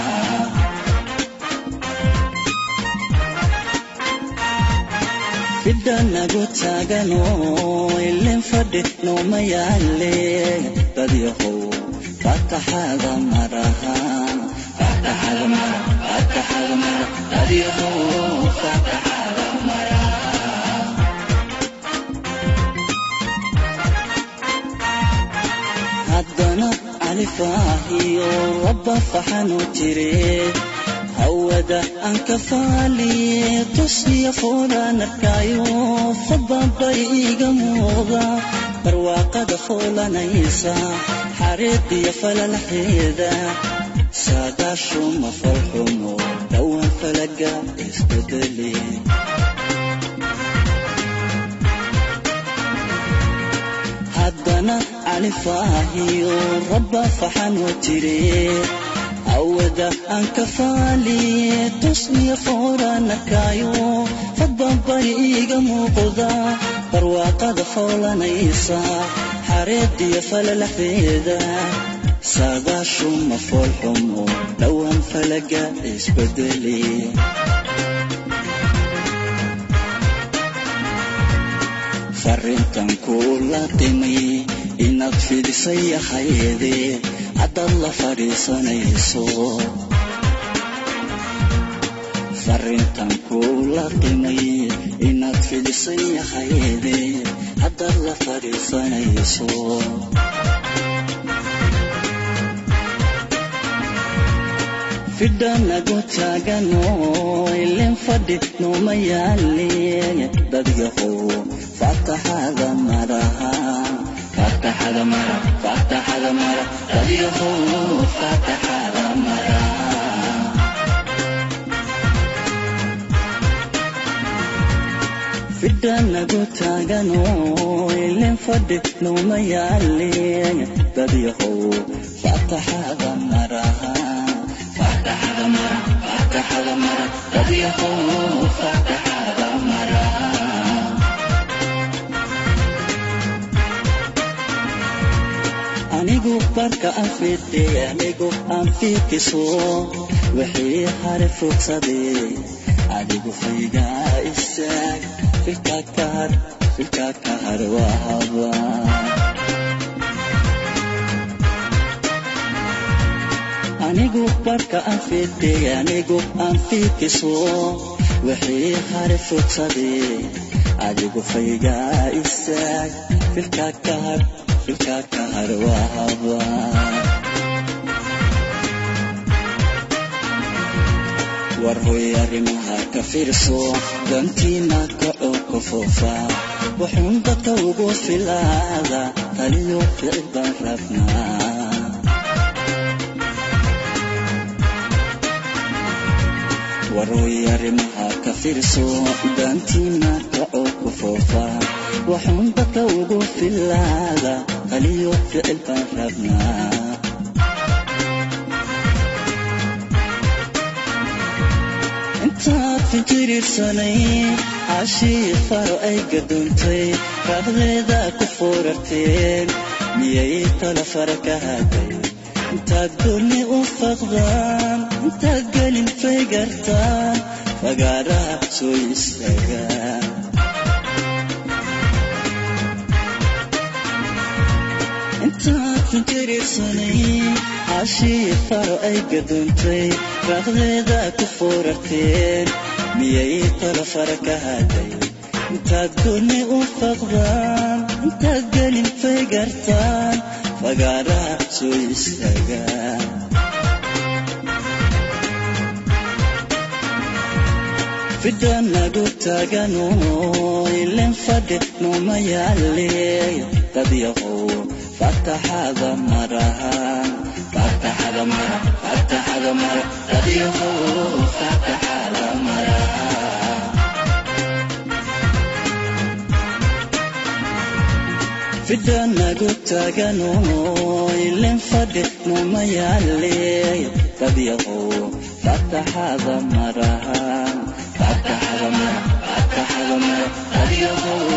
fidhanagu taagan oo ileen fadhi nooma yaale dadyahow fataxada maraha fataxada mara fataxada mara dadyahow fataxada mara haddana califaahiyo rabba faxanu jire hawada aan ka faaliye tusniya foolaan arkaayo fadbabay iiga muuqda barwaaqada foolanaysa xariiqiyo falalaxeeda saadaashuma falxumo dhowaan falaga isbedeli haddana califaahiyo rabba faxanu jire awada aan ka faaliye tusniya foolaan arkaayo fadbabay iiga muuqda barwaaqada foolanaysa xareediyo falalaxeeda saadaashuma foolxumo dhowaan falaga isbedeli farrintan kula qimay inaad fidisay ahayde haddaad la fadhiisanayso farrintan kula qimay inaad fidisay ahayde haddaad la fadhiisanayso fidhanagu taagan oo ileen fadhi nooma yaale dadyahow fataxada maraha fataxada mara fataxada mara dadyahow fataxada mara fidhanagu taagan oo ileen fadhi nooma yaale dadyahow fataxada maraha fataxada mara fataxada mara dadyahow fataxada mara anigu barka aan fidhe anigu aan fiikiso wixii hare fogsaday adigu faygaa istaag filka kahar filka kahar waa habaa anigu barka aan fiidkay anigu aan fiidkiso wixii hare futadee adigu faygaa istaag filkaa ka har filkaa ka har waa habaa war hoy arrimaha ka fiirso dantiina kaco ka foofa wuxuun dadka ugu filaada taliyo ficil baan rabnaa war hoy arrimaha ka fiirso dantiina kaco ka foofa wuxuun dadka ugu filaada taliyo ficil baan rabnaa intaad fijirirsanay cashii faro ay gadoontay raaqdeeda ku foorarteen miyay tala fara ka haday intaad goonni u faqdaan intaad gelin faygartaan fagaaraha soo istaagaan intaad fijirirsanay cashii faro ay gadoontay raaqdeeda ku foorarteen miyay tala fara ka haday intaad goonni u faqdaan intaad gelin faygartaan fagaaraha soo istaagaan fidhan nagu taagano ilen fadhi nooma yaale dadyahow fataxada marahan fataxada mara fataxada mara dadyahow fataxada marahan fidhan nagu taagano ilen fadhi nooma yaale dadyahow fataxada marahan fataxada mara fataxada mara dadyahow